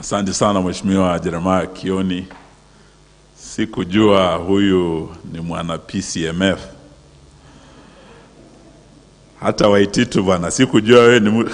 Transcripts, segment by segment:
Asante sana Mheshimiwa Jeremiah Kioni. Sikujua huyu ni mwana PCMF. Hata Waititu bwana, sikujua wewe ni mu-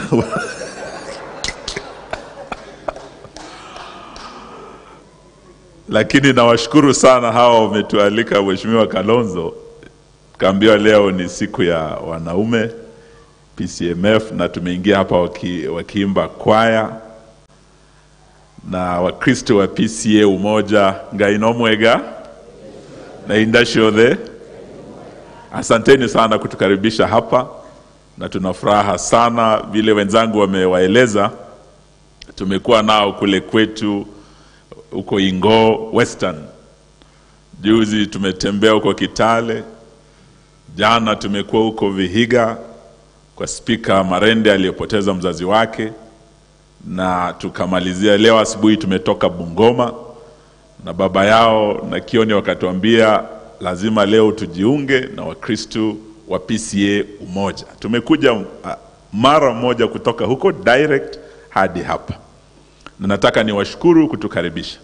lakini nawashukuru sana hawa wametualika, Mheshimiwa Kalonzo, kaambiwa leo ni siku ya wanaume PCMF, na tumeingia hapa waki, wakiimba kwaya na Wakristo wa PCA Umoja Ngainomwega na Indashiothe. Asanteni sana kutukaribisha hapa, na tuna furaha sana vile wenzangu wamewaeleza. Tumekuwa nao kule kwetu huko Ingoo Western, juzi tumetembea huko Kitale, jana tumekuwa huko Vihiga kwa Spika Marende aliyepoteza mzazi wake na tukamalizia leo asubuhi tumetoka Bungoma na baba yao na Kioni wakatuambia lazima leo tujiunge na Wakristu wa PCA Umoja. Tumekuja uh, mara moja kutoka huko direct hadi hapa, na nataka niwashukuru kutukaribisha.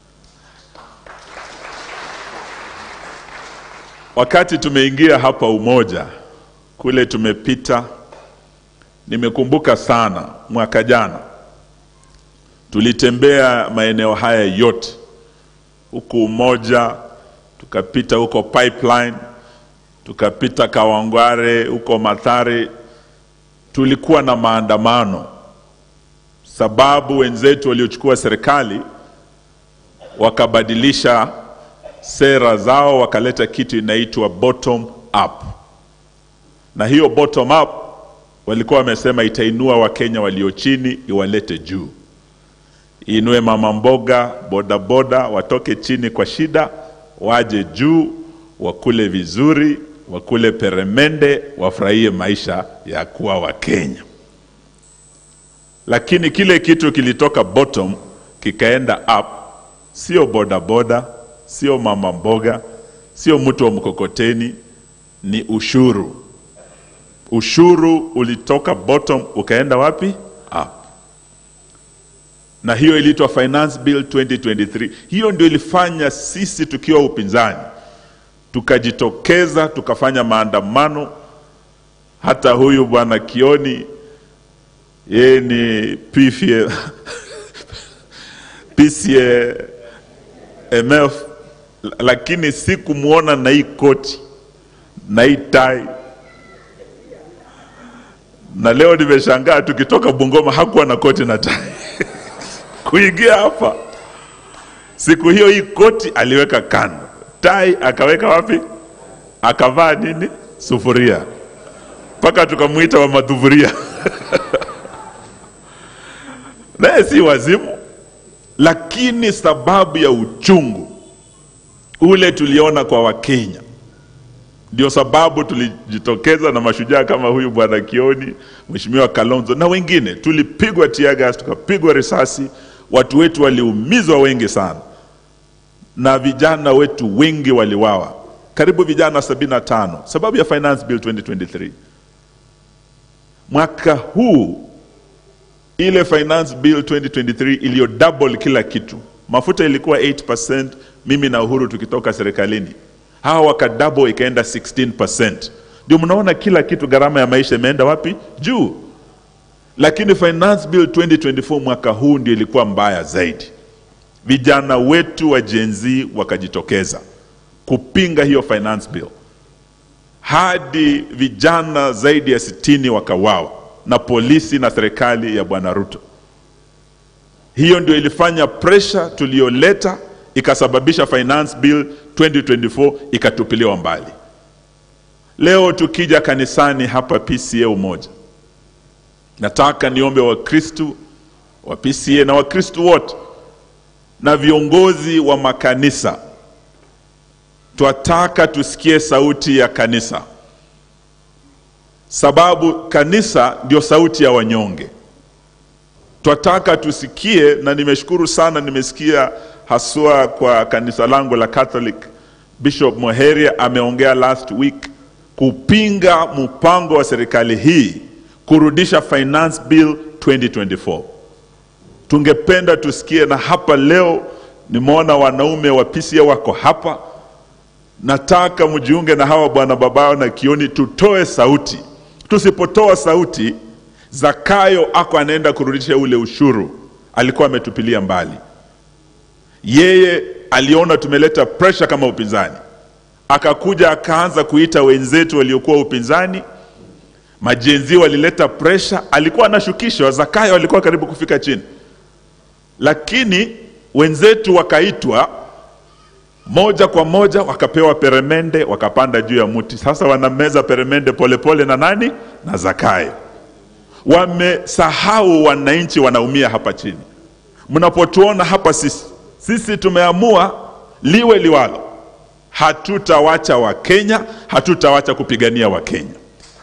Wakati tumeingia hapa Umoja, kule tumepita, nimekumbuka sana mwaka jana tulitembea maeneo haya yote huku Umoja, tukapita huko Pipeline, tukapita Kawangware, huko Mathare. Tulikuwa na maandamano sababu wenzetu waliochukua serikali wakabadilisha sera zao, wakaleta kitu inaitwa bottom up, na hiyo bottom up walikuwa wamesema itainua Wakenya walio chini iwalete juu inue mama mboga, bodaboda watoke chini kwa shida, waje juu, wakule vizuri, wakule peremende, wafurahie maisha ya kuwa Wakenya. Lakini kile kitu kilitoka bottom kikaenda up, sio bodaboda, sio mama mboga, sio mtu wa mkokoteni, ni ushuru. Ushuru ulitoka bottom ukaenda wapi? Up na hiyo iliitwa Finance Bill 2023. Hiyo ndio ilifanya sisi tukiwa upinzani tukajitokeza tukafanya maandamano. Hata huyu bwana Kioni yeye ni PFA, PCA MF, lakini sikumwona na hii koti na hii tai na leo nimeshangaa tukitoka Bungoma hakuwa na koti na tai kuingia hapa. Siku hiyo hii koti aliweka kando, tai akaweka wapi? Akavaa nini? Sufuria, mpaka tukamwita wa madhufuria naye si wazimu, lakini sababu ya uchungu ule tuliona kwa Wakenya ndio sababu tulijitokeza na mashujaa kama huyu bwana Kioni, mheshimiwa Kalonzo na wengine. Tulipigwa tear gas, tukapigwa risasi, watu wetu waliumizwa wengi sana, na vijana wetu wengi waliwawa, karibu vijana 75 sababu ya Finance Bill 2023. Mwaka huu ile Finance Bill 2023 iliyo double kila kitu, mafuta ilikuwa 8%, mimi na Uhuru tukitoka serikalini hawa wakadabo ikaenda 16%. Ndio mnaona kila kitu, gharama ya maisha imeenda wapi? Juu. Lakini Finance Bill 2024 mwaka huu ndio ilikuwa mbaya zaidi. Vijana wetu wa Gen Z wakajitokeza kupinga hiyo Finance Bill, hadi vijana zaidi ya sitini wakawawa na polisi na serikali ya Bwana Ruto. Hiyo ndio ilifanya pressure tuliyoleta ikasababisha Finance Bill 2024 ikatupiliwa mbali. Leo tukija kanisani hapa PCA Umoja, nataka niombe Wakristu wa PCA na Wakristu wote na viongozi wa makanisa, twataka tusikie sauti ya kanisa, sababu kanisa ndio sauti ya wanyonge. Twataka tusikie, na nimeshukuru sana, nimesikia haswa kwa kanisa langu la Catholic, Bishop Moheria ameongea last week kupinga mpango wa serikali hii kurudisha Finance Bill 2024. tungependa tusikie, na hapa leo nimeona wanaume wa PCA wako hapa. Nataka mjiunge na hawa bwana babao na Kioni, tutoe sauti. Tusipotoa sauti, Zakayo ako anaenda kurudisha ule ushuru alikuwa ametupilia mbali. Yeye aliona tumeleta pressure kama upinzani, akakuja akaanza kuita wenzetu waliokuwa upinzani majenzi walileta presha, alikuwa anashukishwa. Zakayo alikuwa karibu kufika chini, lakini wenzetu wakaitwa moja kwa moja, wakapewa peremende, wakapanda juu ya mti. Sasa wanameza peremende polepole na nani? Na Zakayo. Wamesahau wananchi wanaumia hapa chini. Mnapotuona hapa sisi, sisi tumeamua liwe liwalo, hatutawacha Wakenya, hatutawacha kupigania Wakenya.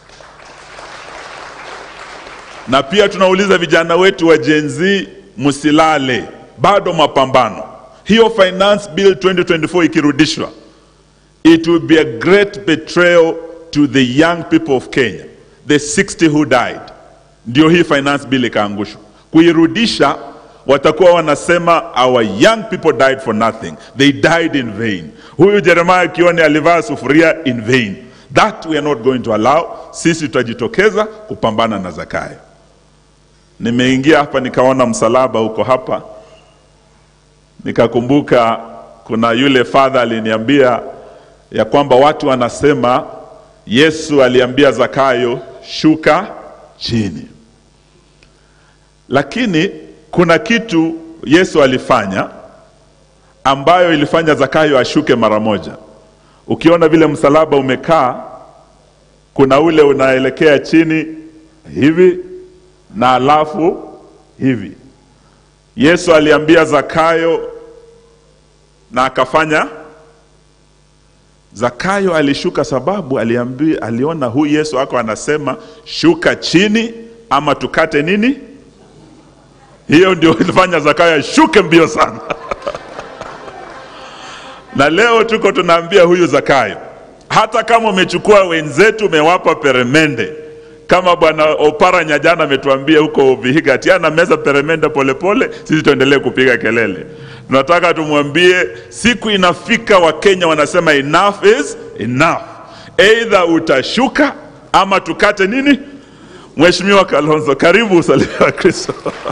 na pia tunauliza vijana wetu wa Gen Z, msilale, bado mapambano. Hiyo finance bill 2024 ikirudishwa, it will be a great betrayal to the young people of Kenya, the 60 who died. Ndio hii finance bill ikaangushwa. Kuirudisha watakuwa wanasema our young people died for nothing, they died in vain. Huyu Jeremiah Kioni alivaa sufuria in vain. That we are not going to allow. Sisi tutajitokeza kupambana na Zakayo. Nimeingia hapa nikaona msalaba uko hapa, nikakumbuka kuna yule father aliniambia ya kwamba watu wanasema Yesu aliambia Zakayo shuka chini, lakini kuna kitu Yesu alifanya ambayo ilifanya Zakayo ashuke mara moja. Ukiona vile msalaba umekaa, kuna ule unaelekea chini hivi na alafu hivi. Yesu aliambia Zakayo na akafanya. Zakayo alishuka sababu aliambia, aliona huyu Yesu ako anasema shuka chini ama tukate nini. Hiyo ndio ilifanya Zakayo ashuke mbio sana na leo tuko tunaambia huyu Zakayo, hata kama umechukua wenzetu umewapa peremende kama bwana Oparanya jana ametuambia huko Vihiga ati ana meza peremende polepole, sisi tuendelee kupiga kelele. Tunataka tumwambie siku inafika, Wakenya wanasema enough is enough, either utashuka ama tukate nini. Mheshimiwa Kalonzo, karibu usalimia wa Kristo.